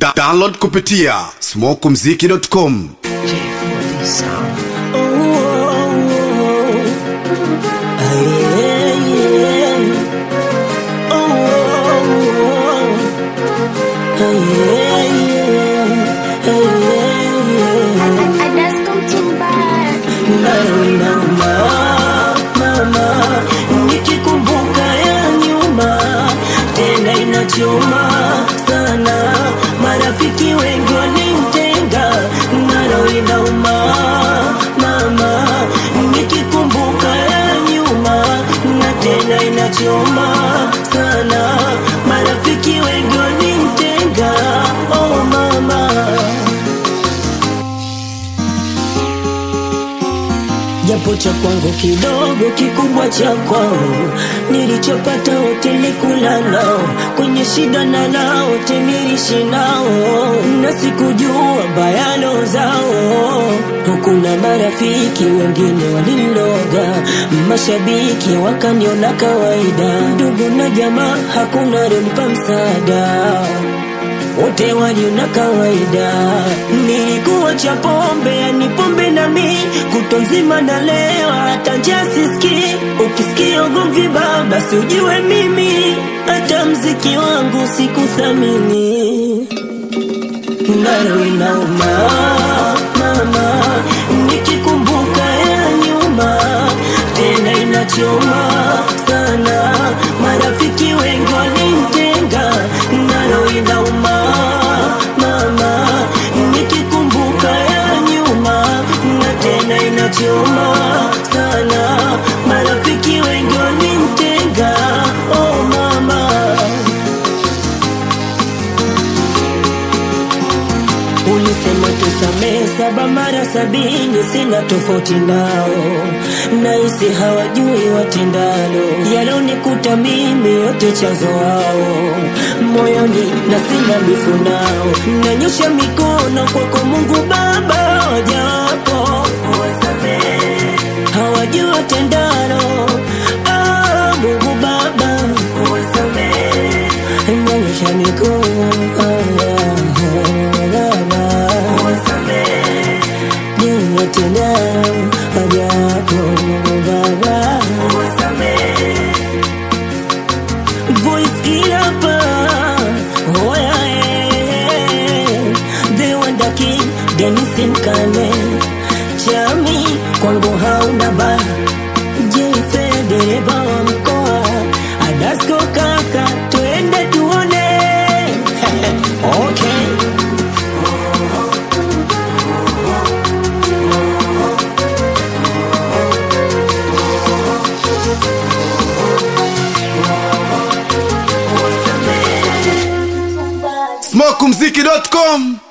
Da download kupitia smokumziki.com. Nikikumbuka ya nyuma tena inachoma sana, marafiki wengi walimtenga, nalo inauma mama. Nikikumbuka ya nyuma na tena inachoma sana, marafiki wengi walimtenga, oh mama. japo cha kwangu kidogo kikubwa cha kwao nilichopata wote nikula nao kwenye shida na nao wote nilishi nao na sikujua bayano zao hukuna marafiki wengine waliloga mashabiki wakaniona kawaida ndugu na jamaa hakuna alionipa msaada wote waliona kawaida. Nilikuwa cha pombe, yani pombe na mi kuto nzima na leo, hata njia sisikii. Ukisikia ugomvi baba, si ujue mimi hata mziki wangu sikuthamini, nalo inauma mama, nikikumbuka ya nyuma tena inachoma sana, marafiki wengi walimtenga, nalo inauma mama, nikikumbuka ya nyuma na tena inachoma sana, marafiki wengi walimtenga, oh mama. Ulisema tusamee saba mara sabini, sina tofauti nao, nahisi hawajui watendalo, yalonikuta mimi yote chanzo wao, moyoni na sina bifu nao, nanyosha mikono kwako Mungu Baba, waja wako wasamee, hawajui watendalo, ah, Mungu Baba wasamee, nanyosha mikono ah, Baba wasamee, nimetenda haja yako Mungu Baba wasamee voice kilapa oya eh, the wonder king Dennis Mkane chami kwangu hauna ba jefe dereva wa mkoa Adasko kaka twende tuone okay smokumziki.com.